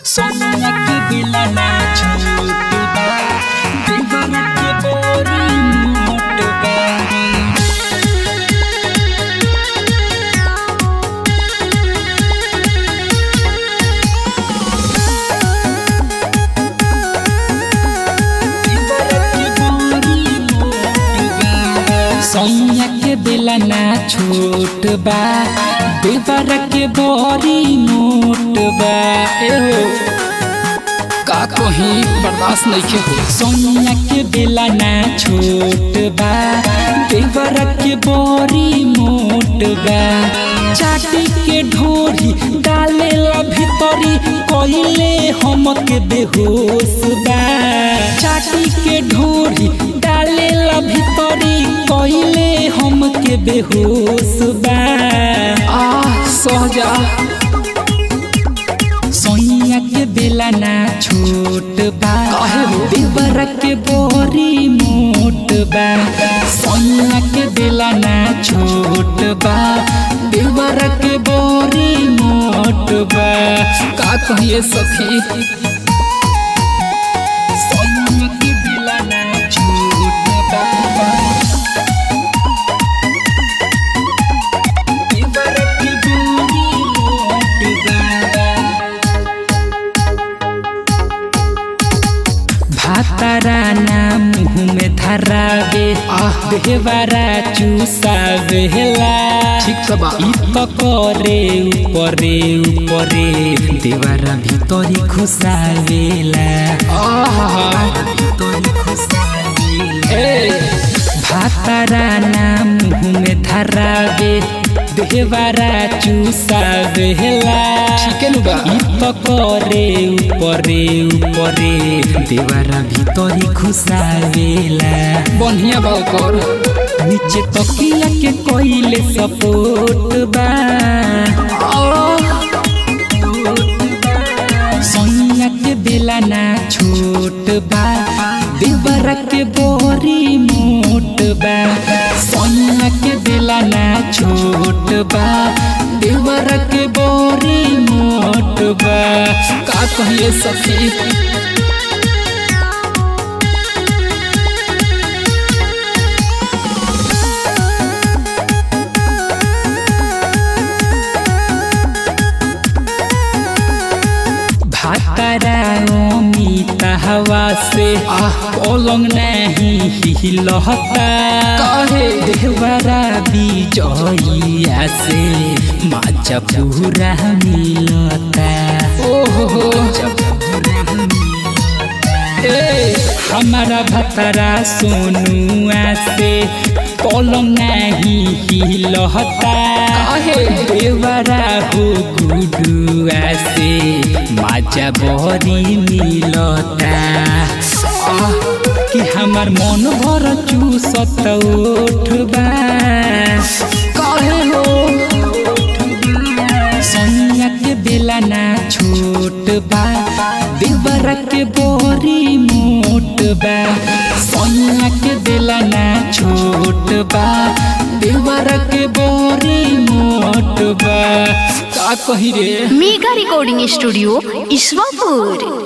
सोनिया के दिला ना छोट बा दीवाना के बोरी मोट बा सैया के बेला ना छोट बा देवर के बोरी मोट बा एहो का कहीं बर्दाश्त नहीं के हो सैया के बेला ना छोट बा देवर के बोरी मोट बा चाटी के ढोरी डाले ला भीतरी कइले हम के बेहोश बा चाटी के ढोरी डाले ला भीतरी कइले हम के बेहोश बा आ सहजा सोनिया के बेला ना छोट बा देवर के बोरी मोट बा सोनिया के बेला ना छोट बा देवर के बोरी मोट बा का कहिए सखी सोनिया के बेला ना छोट बा देवर के बोरी मोट बा भातारा ना मुँह में धरावे देहवारा चूसावेला ठीक बा इ तो करे ऊपरे ऊपरे देवारा भीतरी खुसावेला भीतरी खुसावेला भातारा ना मुँह में धरावे देहवारा चूसावेला ठीक बा इ तो करे ऊपरे ऊपरे देवारा भीतरी खुसावेला बढ़िया बा कर नीचे तकिया के कोइले सपोर्ट बा सोनिया के बेला ना छोट बा देवरा के बोरी मोट बा सोनिया के बेला ना छोट बा देवरा के बोरी मोट बा का कहिए सखी भातारा अमिता हवा से पलंग नहीं हिलहता कहे देवरा बिजइया से माचा पूरा मिलता ओहो ए हमारा भतरा सोनुआ से पलंग नहीं हिलहता कहे देवरा हो गुडुआ से माजा बहरी मिलता आह, कि हमार मन भर चूसत उठबा कहे हो सोनिया के बेला ना छोट बा देवरा के बोरी मोट बा सोनिया के बेला ना छोट बा देवरा के बोरी मोट बा का कही रे मेगा रिकॉर्डिंग स्टूडियो ईश्वरपुर